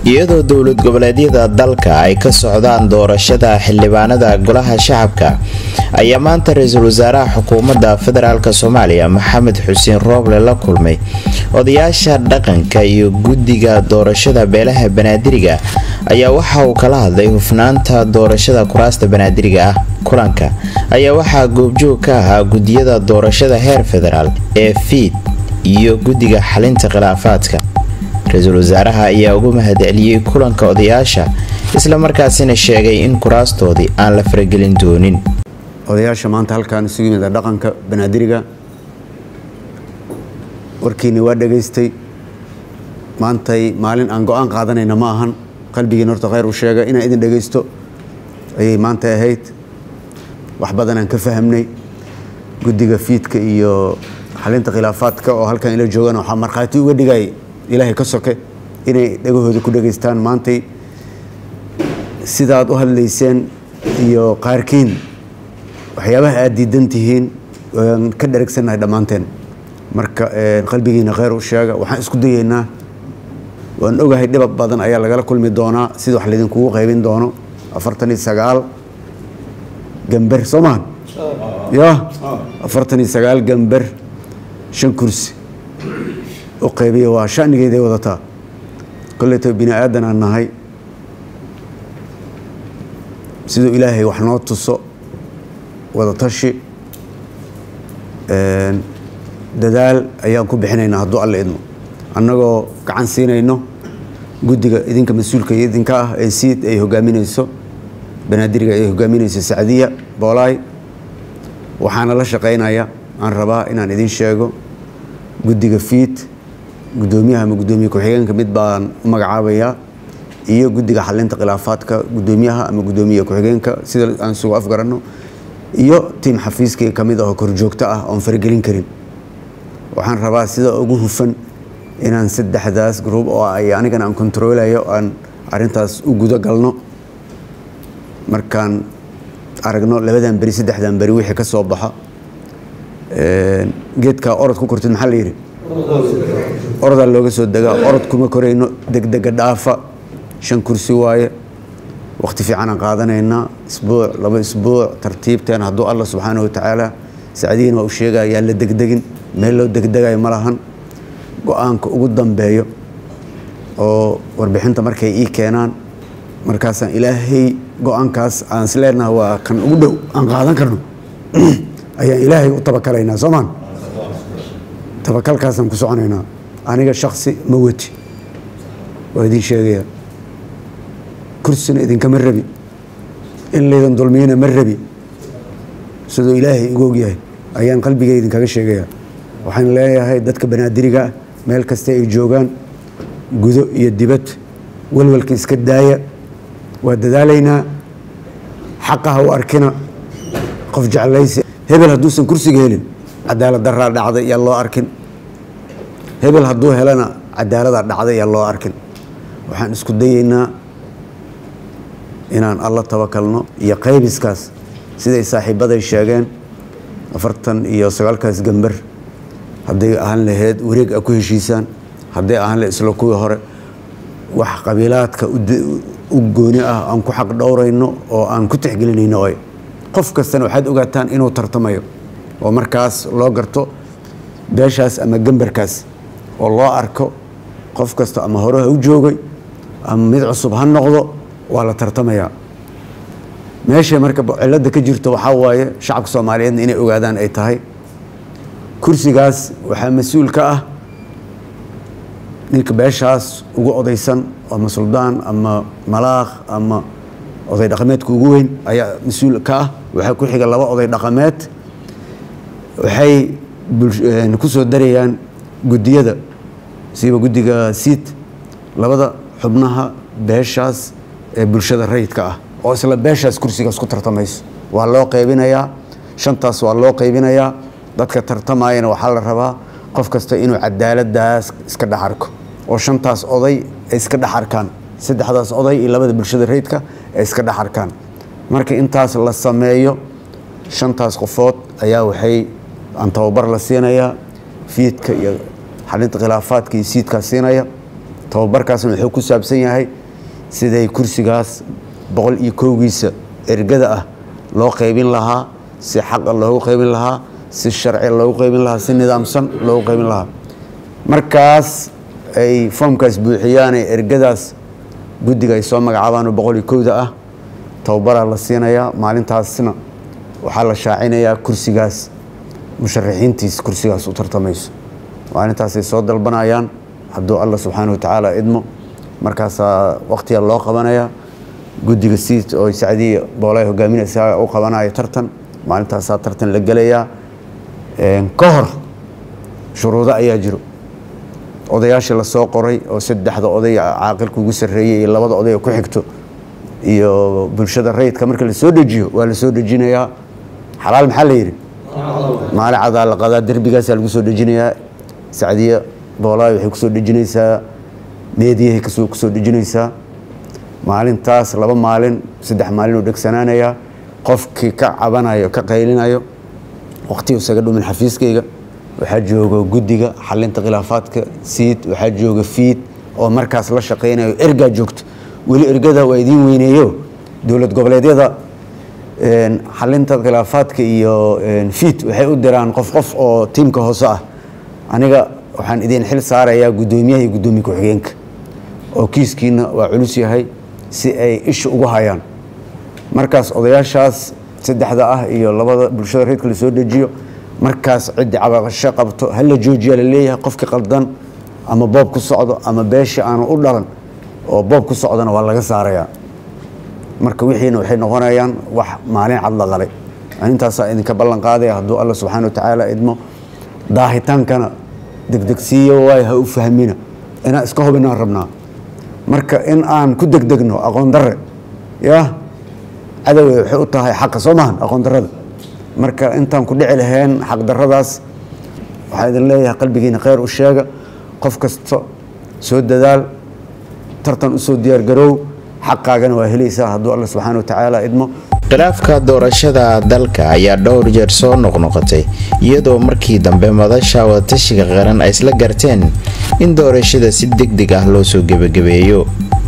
iyadoo dowlad goboleedyada dalka ay ka socdaan doorashada xildhibaanada golaha shacabka ayaa maanta ra-iisul wasaaraha xukuumadda federaalk soomaaliya maxamed xuseen rooble la kulmay odayaasha dhaqanka iyo guddiga doorashada beelaha banaadiriga ayaa waxa uu kala hadlay hufnaanta doorashada kuraasta banaadiriga ah kulanka ayaa waxaa goobjoog ka ahaa gudiyada doorashada heer federaal ee fiid iyo guddiga xalinta khilaafaadka ra-iisul wasaaraha ayaa ugu mahadceliyey kulanka odayaasha isla markaasina sheegay in kuraastoodii aan la faragelin doonin odayaasha maanta halkaan isugu yimida dhaqanka banaadiriga warkiinni waa dhegaystay maantay maalin aan go-aan qaadanayna ma ahan qalbigiin horta khayr u sheega inaan idin dhegaysto ayay maanta ahayd wax badanaan ka fahamnay guddiga fiidka iyo xalinta khilaafaadka oo halkan ila joogaan waxaa markhaati uga dhigay ilaahay ka soke inay dhegahooda ku dhegaystaan maantay sidaad u hadlayseen iyo qaarkiin waxyaabaha aad diidan tihiin aan ka dheragsannahay dhammaanteen marka qalbigiina khayr u sheega waxaan isku dayeynaa waan ogahay dhibab badan ayaa lagala kulmi doonaa sida wax laydinkugu qaybin doono afartan iyo sagaal gamber soo mahan ya afartan iyo sagaal gamber shan kursi u qaybiya waa shanigeeday wadataa koleyto bini aadan aan nahay siduu ilaahay wax noo tuso wadatashi dadaal ayaan ku bixinaynaa hadduu alla idmo annagoo gacan siinayno guddiga idinka mas-uulka iyo idinka ah ee siid ay hogaaminayso banaadiriga ay hogaaminayso sacdiya boolaay waxaana la shaqaynaya aan rabaa inaan idin sheego guddiga fiid guddoomiyaha ama guddoomiye ku-xigeenka mid baan u magacaabayaa iyo guddiga xalinta khilaafaadka guddoomiyaha ama guddoomiye ku-xigeenka sida aan isugu afgaranno iyo tiim xafiiskii ka mid ahoo korjoogto ah oon faragelin karin waxaan rabaa sida ugu hufan inaan saddexdaas gruub oo ay anigana aan kontaroolayo aan arintaas u guda galno markaan aragno labadan beri saddexdan beri wixii ka soo baxo geedkaa orod ku kortid maxaa la yidhi orodaa looga soo degaa orod kuma korayno degdega dhaafa shan kursi waaye waqti fiicanaan qaadanaynaa isbuuc laba isbuuc tartiibteen hadduu alla subxaana wa tacaala sacdigiina waa u sheegaya yaan la degdegin meel loo degdegayo ma lahan go-aanka ugu dambeeyo oo warbixinta markay ii keenaan markaasaan ilaahay go-aankaas aan isleenaha waa kan ugu dhow aan qaadan karno ayaan ilaahay u tabakalaynaa soomaan tabakalkaasaan ku soconaynaa aniga shaksi ma weti waa idiin sheegaya kursina idinkama rabi in laydan dulmiyana ma rabi siduu ilaahay igu ogyahay ayaan qalbigay idinkaga sheegaya waxaan leeyahay dadka banaadiriga ah meel kasta ay joogaan gudo iyo dibad walwalka iska daaya waa dadaalaynaa xaqaha u arkina qof jeclaysi hebel hadduusan kursiga helin cadaalad daraa dhacday yaa loo arkin hebel hadduu helana cadaaladaa dhacday yaa loo arkin waxaan isku dayeynaa inaan alla tabakalno iyo qaybiskaas siday saaxiibaday sheegeen afartan iyo sagaalkaas gamber hadday ahaan lahayd wareeg a ku heshiisaan hadday ahaan lahayd isla kuwii hore wax qabiilaadka u gooni ah aan ku xaq dhowrayno oo aan ku tixgelinayno oy qof kastana waxaad ogaataan inuu tartamayo oo markaas loo garto beeshaas ama gambarkaas oo loo arko qof kasta ama hore ha u joogay ama mid cusub ha noqdo waa la tartamayaa meeshay marka cilada ka jirto waxaa waaye shacabka soomaaliyeedna inay ogaadaan ay tahay kursigaas waxaa mas-uul ka ah ninka beeshaas ugu odaysan ama suldaan ama malaaq ama oday dhaqameedka ugu weyn ayaa mas-uul ka ah waxaa ku xiga laba oday dhaqameed waxay ku soo darayaan guddiyada siiba guddiga siid labada xubnaha beeshaas ee bulshada rayidka ah oo isla beeshaas kursigaas ku tartamayso waa loo qaybinayaa shantaas waa loo qaybinayaa dadka tartamayana waxaa la rabaa qof kasta inuu cadaaladaas iska dhex arko oo shantaas oday ay iska dhex arkaan saddexdaas oday iyo labada bulshada rayidka ay iska dhex arkaan marka intaas la sameeyo shantaas qofood ayaa waxay aan tababar la siinayaa fiidka iyo xalinta khilaafaadka iyo siidkaa siinaya tababarkaasna wuxuu ku saabsan yahay siday kursigaas boqol iyo kowgiisa ergada ah loo qaybin lahaa si xaqa loogu qaybin lahaa si sharci loogu qaybin lahaa si nidaamsan loogu qaybin lahaa markaas ay foomkaas buuxiyaane ergadaas guddiga ay soo magacaabaan oo boqol iyo kowda ah tababaraa la siinayaa maalintaasna waxaa la shaacinayaa kursigaas musharaxiintiis kursigaas u tartamayso maalintaasay soo dalbanayaan hadduu alla subxaana wa tacaala idmo markaasaa wakhtiga loo qabanaya guddiga siid oo sacdiya boolay hogaaminaysa u qabanaya tartan maalintaasaa tartan la gelayaa ka hor shuruudo ayaa jiro odayaashii lasoo qoray oo saddexda oday caaqilka ugu sarreeyey iyo labada oday oo ku xigto iyo bulshada rayidka marka la soo dejiyo waa la soo dejinayaa xalaal maxaa la yidhi maalin cadaa la qadaa derbigaasaa lagu soo dejinayaa sacdiya boolaay waxay kusoo dejinaysaa meediyahay kasoo kusoo dejinaysaa maalintaas laba maalin saddex maalin uu dhegsanaanayaa qofkii ka cabanayo ka qaylinayo waqtiga isaga dhumin xafiiskayga waxaa jooga guddiga xalinta khilaafaadka siid waxaa jooga fiid oo markaas la shaqaynayo ergaa joogto weli ergada waa idiin weyneeyo dowlad goboleedyada xalinta khilaafaadka iyo fiid waxay u diraan qof qof oo tiimka hoose ah aniga waxaan idiin xil saarayaa guddoomiyaha iyo guddoomiye ku-xigeenka oo kiiskiina waa culus yahay si ay isha ugu hayaan markaas odayaashaas saddexda ah iyo labada bulshada reedka la soo dejiyo markaas ciddi cabaqasho qabto hala joojiya la leeyahay qofkii qaldan ama boob ku socdo ama beesha aanu u dhalan oo boob ku socdona waa laga saarayaa marka wixiina waxay noqonayaan wax maalin cad la qalay intaasaa idinka ballan qaadaya hadduu alla subxaana wa tacaala idmo daahitaankana degdegsiiyo waay ha u fahmina inaan iska hubinaan rabnaa marka in aan ku degdegno aqoon darre ya cadowe waxay u tahay xaqa soo maahan aqoon darrada marka intaan ku dhici lahayn xaqdarradaas waxaa idin leeyahay qalbigiina kheyr u sheega qof kasta soo dadaal tartan u soo diyaargaroow xaqaagana waa helaysaa hadduu alla subxaana wa tacaala idmo khilaafka doorashada dalka ayaa dhowr jeer soo noqnoqotay iyadoo markii dambe madasha wadatashiga qaran ay isla garteen in doorashada si deg deg ah loo soo gebagabeeyo